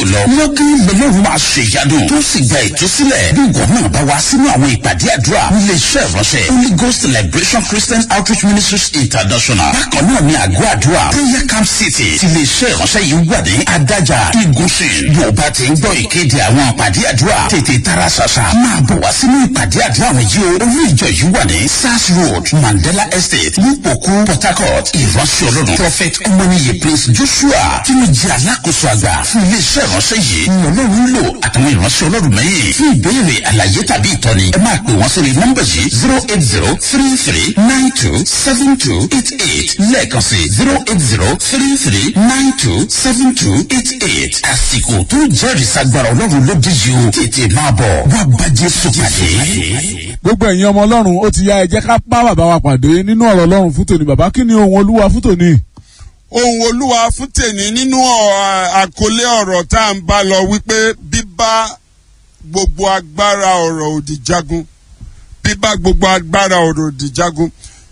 lọ lọ́gán lọ́lọ́run máa ṣe ìyanu tó sì gba ìtúsílẹ̀ bí ìwọ náà bá wá sínú àwọn ìpàdé àdúrà nílé iṣẹ́ ìránṣẹ́ Holy Ghost Liberation Christian Outreach Ministries International bákan náà ní àgọ́ àdúrà prayer camp city ti lè ṣe ìránṣẹ́ yìí wà ní adájà igunṣin bí o bá ti ń gbọ́ ìkéde àwọn ìpàdé àdúrà tètè tara ṣàṣà máa bọ̀ wá sínú ìpàdé àdúrà wọn yìí o orí ìjọ yìí wà ní sars road mandela estate nípòkú port harcourt ìránṣẹ́ ọlọ́run prophet ọmọnìyí prince joshua tí wọ́n jẹ́ alákòóso àgbà fún iléeṣẹ́ ìránṣẹ́ yìí ní ọlọ́run lò àtàwọn ìránṣẹ́ ọlọ́run mẹ́yìn fún ìbéèrè àlàyé tàbí ìtọ́ni ẹ máa pè wọ́n sórí nọ́mbà yìí zero eight zero three three nine two seven two eight eight lẹ́ẹ̀kan sí zero eight zero three three nine two seven two eight eight àsìkò tó jẹ́rìí sagbára ọlọ́run ló dé yìí o tètè máa bọ̀ wá bá jésù pàdé. gbogbo ẹ̀yin ọmọ ọlọ́run ó ti yá ẹ jẹ́ ká bá bàbá wa pàdé nínú ọ̀rọ̀ ọlọ́run fún tòní bàbá kí ni ohun olúwa fún tòní. ohun olúwa fún tèmi nínú àkọlé ọ̀rọ̀ tá à ń bá lọ wípé bíbá gbogbo agbára ọ̀rọ̀ òdì jagun bíbá gbogbo agbára ọ̀rọ̀ òdì jagun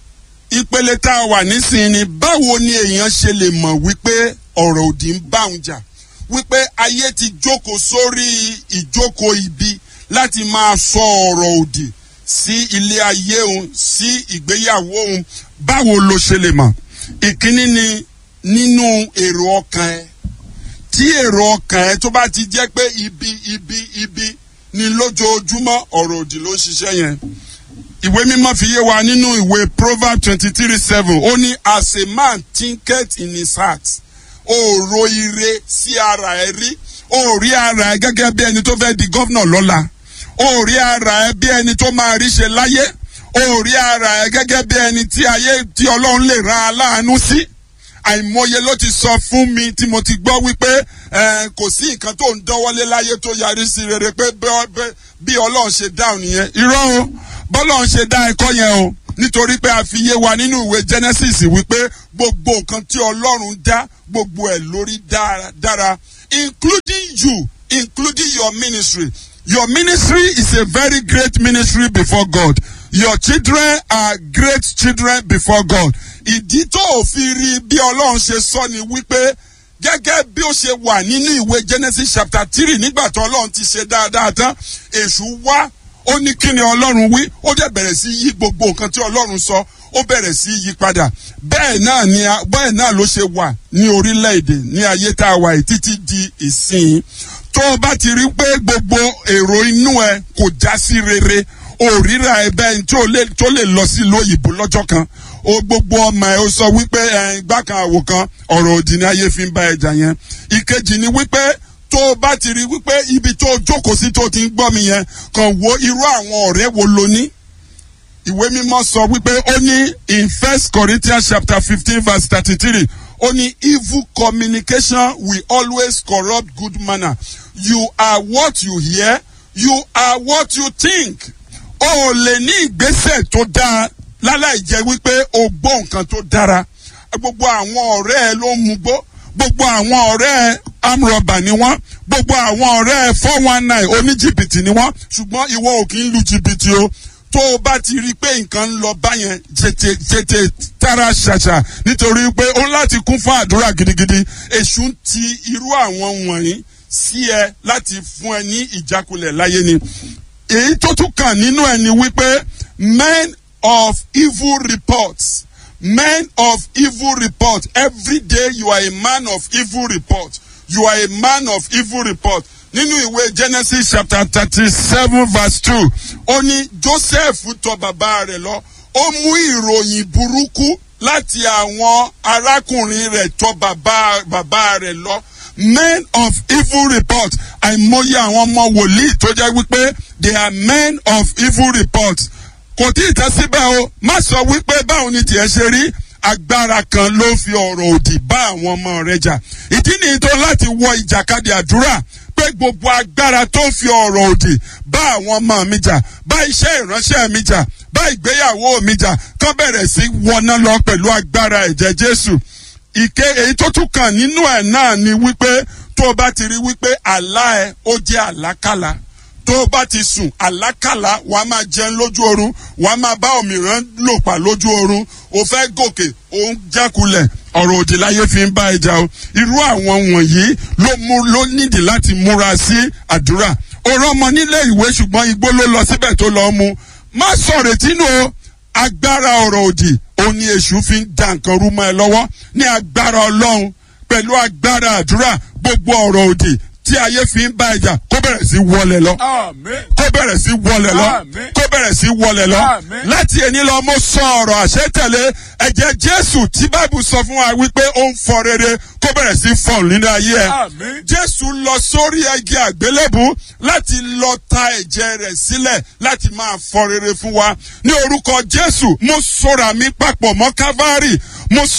ìpele tá a wà nísìnyí ni báwo ni èèyàn ṣe lè mọ̀ wípé ọ̀rọ̀ òdì ń bá òun jà wípé ayé ti jókòó sórí ìjókòó ibi láti máa sọ ọ̀rọ̀ òdì sí ilé ayé òun sí ìgbéyàwó òun báwo ló ṣe lè mọ̀ ìkíní ni nínú èrò ọkàn ẹ tí èrò ọkàn ẹ tó bá ti jẹ́ pé ibi ibi ibi ni lójoojúmọ́ ọ̀rọ̀ òdì ló ń ṣiṣẹ́ yẹn ìwé mímọ́ fi yé wa nínú ìwé proverb twenty three seven ó ní as a man thinketh in his heart ó ro ire sí ara ẹ rí ó rí ara ẹ gẹ́gẹ́ bí ẹni tó fẹ́ di gọ́vnà lọ́la ó rí ara ẹ bí ẹni tó máa rí ṣe láyé ó rí ara ẹ gẹ́gẹ́ bí ẹni tí ayé tí ọlọ́run lè ra aláàánú sí àìmọye ló ti sọ fún mi tí mo ti gbọ́ wípé kò sí nǹkan tó ń dánwọ́lé láyé tó yarí sí rere pé bí ọlọ́run ṣe dáhùn nìyẹn irọ́ o bọ́lọ́run ṣe dá ẹ̀kọ́ yẹn o nítorí pé a fi yé wa nínú ìwé genesis wípé gbogbo nǹkan tí ọlọ́run dá gbogbo ẹ̀ lórí dára including you including your ministry your ministry is a very great ministry before god your children are great children before god ìdí tó ò fi rí bí ọlọ́run ṣe sọ ni wípé gẹ́gẹ́ bí ó ṣe wà nínú ìwé genesis chapter three nígbà tó ọlọ́run ti ṣe dáadáa tán èṣù wá ó ní kí ni ọlọ́run wí ó dẹ̀ bẹ̀rẹ̀ sí yí gbogbo nǹkan tí ọlọ́run sọ ó bẹ̀rẹ̀ sí yí padà bẹ́ẹ̀ náà ni bẹ́ẹ̀ náà ló ṣe wà ní orílẹ̀-èdè ní ayé tá a wà yìí títí di ìsìn tó o bá ti rí pé gbogbo èrò inú ẹ kò já sí rere òríra ẹ bẹ́ẹ̀ tó lè lọ sí lóyìnbó lọ́jọ́ kan o gbogbo ọmọ ẹ o sọ wípé ẹ gbá kan àwò kan ọ̀rọ̀ òdì ní ayé fi ń bá ẹja yẹn ìkejì ni wípé tó o bá ti rí wípé ibi tó o jókòó sí tó o ti ń gbọ́ mi yẹn kàn wo irú àwọn ọ̀rẹ́ wo lo ní. ìwé mímọ́ sọ wípé ó ní in first corinthians chapter fifteen verse thirty-three ó ní evil communication will always corrupt good manner you are what you hear you are what you think. o ò lè ní ìgbésẹ̀ tó dáa láláì jẹ́ wípé o gbọ́ nǹkan tó dára gbogbo àwọn ọ̀rẹ́ ẹ ló ń mugbó gbogbo àwọn ọ̀rẹ́ ẹ amrọ̀bà ni wọ́n gbogbo àwọn ọ̀rẹ́ ẹ four one nine oníjìbìtì ni wọ́n ṣùgbọ́n ìwọ ò kì í lu jìbìtì o tó o bá ti rí i pé nǹkan ń lọ báyẹn tètè tètè tara ṣàṣà nítorí pé ó láti kún fún àdúrà gidigidi èṣù ń ti irú àwọn wọ̀nyí sí ẹ láti fún ẹ ní ìjákulẹ̀ láyé ni èyí tó tún kàn nínú ẹ ni wípé men of evil reports men of evil report every day you are a man of evil report you are a man of evil report nínú ìwé genesis chapter thirty-seven verse two ó ní joseph tọ bàbá rẹ̀ lọ ó mú ìròyìn burúkú láti àwọn arákùnrin rẹ̀ tọ bàbá bàbá rẹ̀ lọ men of evil report àìmọye àwọn ọmọ wòlíì tó jẹ́ wípé they are men of evil report kò tí ì tẹ́ síbẹ̀ o má sọ wípé báwo ni tiẹ̀ ṣe rí agbára kan ló fi ọ̀rọ̀ òdì bá àwọn ọmọ rẹ jà ìdí nìyí tó láti wọ ìjàkadì àdúrà pé gbogbo agbára tó fi ọ̀rọ̀ òdì bá àwọn ọmọ mi jà bá iṣẹ́ ìránṣẹ́ mi jà bá ìgbéyàwó mi jà kán bẹ̀rẹ̀ sí wọná lọ pẹ̀lú agbára ẹ̀jẹ̀ jésù ìké èyí tó tún kàn nínú ẹ̀ náà ni wípé tó o bá ti rí wípé àlá ẹ ó jẹ́ àlákàlà tó o bá ti sùn àlákàlà wàá máa jẹun lójú oorun wàá máa bá òmìrán lò pa lójú oorun o fẹ́ gòkè o ń jákulẹ̀ ọ̀rọ̀ òdì láyé fi ń bá ẹja o irú àwọn wọ̀nyí ló mú ló nídìí láti múra sí àdúrà òrán ọmọ nílé ìwé ṣùgbọ́n igbó ló lọ síbẹ̀ tó lọ mú má sọ̀rètí nù o agbára ọ̀rọ̀ òdì òun ni èṣù fi ń da nǹkan rú mọ́ ẹ lọ́wọ́ ní agbára ọlọ́run pẹ̀lú agbára àdúrà gbogbo ọ̀rọ̀ òdì tí ayé fi ń bá ẹja kó bẹ̀rẹ̀ sí wọlé lọ Àmín. kó bẹ̀rẹ̀ sí wọlé lọ Àmín. kó bẹ̀rẹ̀ sí wọlé lọ Àmín. láti ẹni lọ mo sọ ọ̀rọ̀ àṣetẹ̀lé ẹ̀jẹ̀ jésù tí báìbù sọ fún wa wípé ó ń fọ rere kó bẹ̀rẹ̀ sí fọ nínú ayé ẹ Àmín. jésù lọ sórí igi àgbélébù láti lọ ta ẹ̀jẹ̀ rẹ̀ sílẹ̀ láti máa fọ rere fún wa ní orúkọ jésù mo sọra mi papọ̀ mọ́ kávárì mo